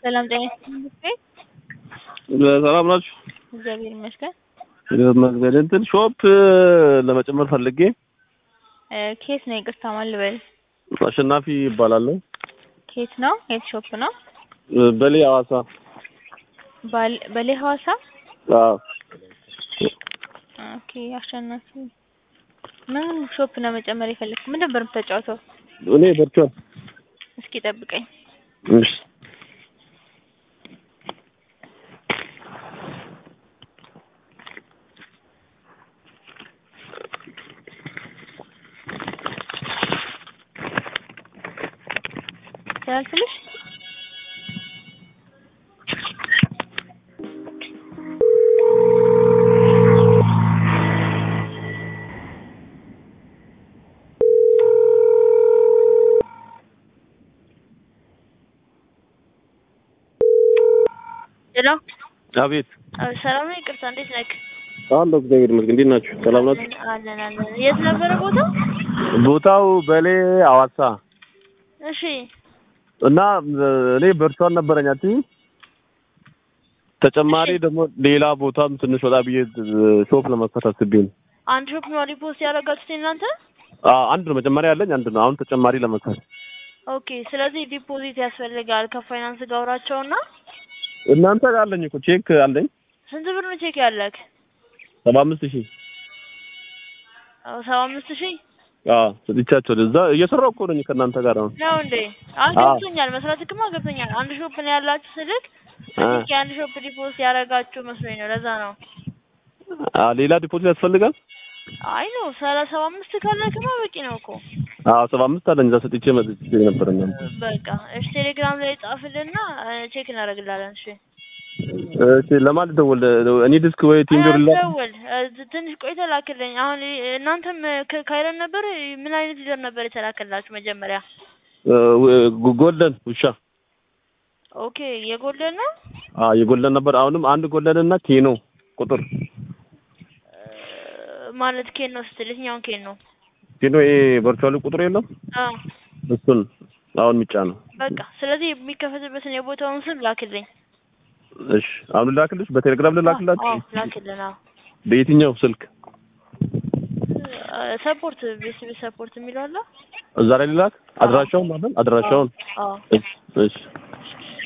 ሰላም ጤና ይስጥልኝ። ሰላም ናችሁ? እግዚአብሔር ይመስገን። መግቢያ እንትን ሾፕ ለመጨመር ፈልጌ እ ኬት ነው? ይቅርታ ማን ልበል? አሸናፊ ይባላለሁ። ኬት ነው? የት ሾፕ ነው? በሌ ሐዋሳ። ባል- በሌ ሐዋሳ። አዎ ኦኬ አሸናፊ ምን ሾፕ ነው መጨመር የፈለግኩት? ምን ነበር የምትጫወተው? እኔ በርቿል። እስኪ ጠብቀኝ። እሺ ያልፍልሽ ሄሎ አቤት። ሰላም ነው? ይቅርታ እንዴት ነህ? አለሁ እግዚአብሔር ይመስገን። እንዴት ናችሁ? ሰላም ናችሁ? አለን አለን። የት ነበረ ቦታ? ቦታው በሌ ሐዋሳ እሺ እና እኔ በርቿን ነበረኝ አትይም? ተጨማሪ ደግሞ ሌላ ቦታም ትንሽ ወጣ ብዬ ሾፕ ለመክፈት አስቤ ነው። አንድ ሾፕ ነው ሪፖስት ያደረጋችሁት እናንተ? አዎ አንድ ነው መጀመሪያ ያለኝ አንድ ነው። አሁን ተጨማሪ ለመክፈት ኦኬ። ስለዚህ ዲፖዚት ያስፈልጋል። ከፋይናንስ ጋር አውራቸውና እናንተ ጋር አለኝ እኮ ቼክ አለኝ ስንት ብር ነው ቼክ ያለክ? ሰባ አምስት ሺህ አዎ ሰባ አምስት ሺህ አዎ ሰጥቻቸው እዛ እየሰራሁ እኮ ነኝ ከእናንተ ጋር አሁን ነው እንዴ? አሁን አዎ። ገብቶኛል። መስራትክማ ገብቶኛል። አንድ ሾፕ ነው ያላችሁ ስልክ አ ስልክ የአንድ ሾፕ ዲፖዚት ያደረጋችሁ መስሎኝ ነው። ለዛ ነው። አ ሌላ ዲፖዚት ያስፈልጋል? አይ ነው ሰላሳ ሰባ አምስት ካለክማ በቂ ነው እኮ። አዎ ሰባ አምስት አለኝ እዛ ሰጥቼ መጥቼ ነበር እናንተ በቃ እሺ፣ ቴሌግራም ላይ ጻፍልና ቼክ እናደርግላለን። እሺ እሺ ለማን ልደውል? እኔ ዲስክ ወይ ቲንጆር ላ ደውል። ትንሽ ቆይተህ ላክልኝ። አሁን እናንተም ከ- ካይረን ነበር። ምን አይነት ዩዘር ነበር የተላከላችሁ መጀመሪያ? ጎልደን ውሻ ኦኬ የጎልደን ነው። አ የጎልደን ነበር። አሁንም አንድ ጎልደን እና ኬኖ ቁጥር ማለት ኬን ነው ስትል የትኛውን ኬን ነው? ኬኖ ይሄ ቨርቹዋሊ ቁጥር የለም አዎ እሱን አሁን ሚጫ ነው። በቃ ስለዚህ የሚከፈትበትን የቦታውን ስም ላክልኝ። እሺ አሁን ላክልሽ፣ በቴሌግራም ልላክላችሁ። አዎ ላክልን። አዎ በየትኛው ስልክ? ሰፖርት ቤተሰብ ሰፖርት የሚለው አለ። እዛ ላይ ልላክ አድራሻውን ማለት አድራሻውን። አዎ እሺ እሺ